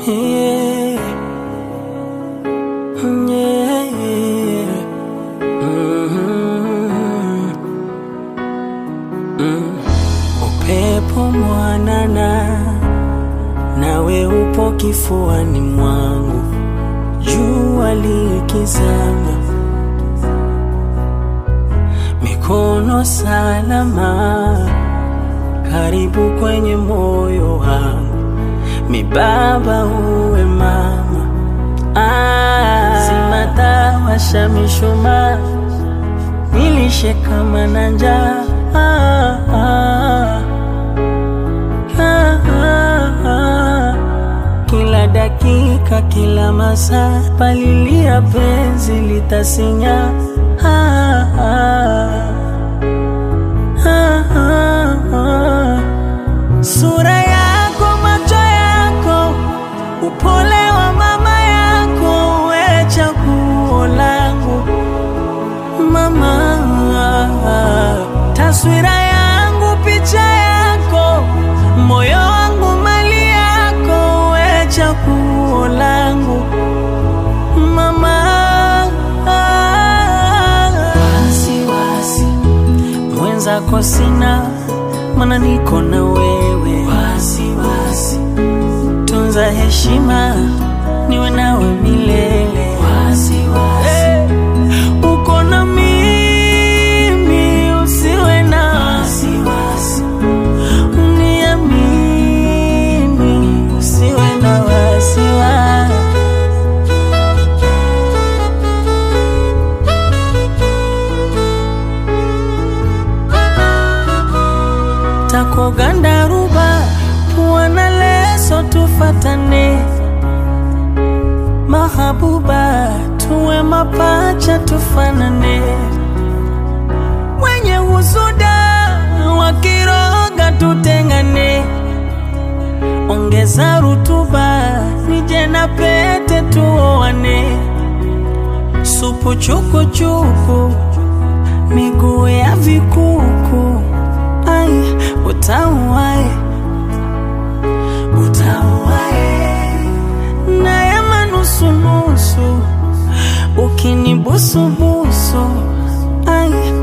Yeah. Yeah. Mhm. Mm. Upepo mwanana nawe upo kifuani mwangu, jua likizama, mikono salama, karibu kwenye moyo wangu, mibaba uwe mama, ah, simata washa mishumaa, nilishe kama na njaa ah, ah. Ah, ah, ah. Kila dakika, kila masaa, palilia penzi litasinya. Ah, ah. Ah, ah, ah. Sura yako, macho yako, upole wa mama yako, we chaguo langu mama, taswira yangu, picha yako, moyo wangu, mali yako, we chaguo langu mama. Wasiwasi mwenzako sina, mana niko na wewe. Wasiwasi tunza heshima, niwe nawe milele. Wasiwasi uko na mimi, usiwe na wasiwasi, uniamini, usiwe na wasiwasi. takogandaruba pua na leso tufatane mahabuba tuwe mapacha tufanane wenye husuda wakiroga tutengane ongeza rutuba nije na pete tuoane supu chukuchuku miguu ya vikuku ai utauae utauae na ya manusunusu ukinibusubusu ai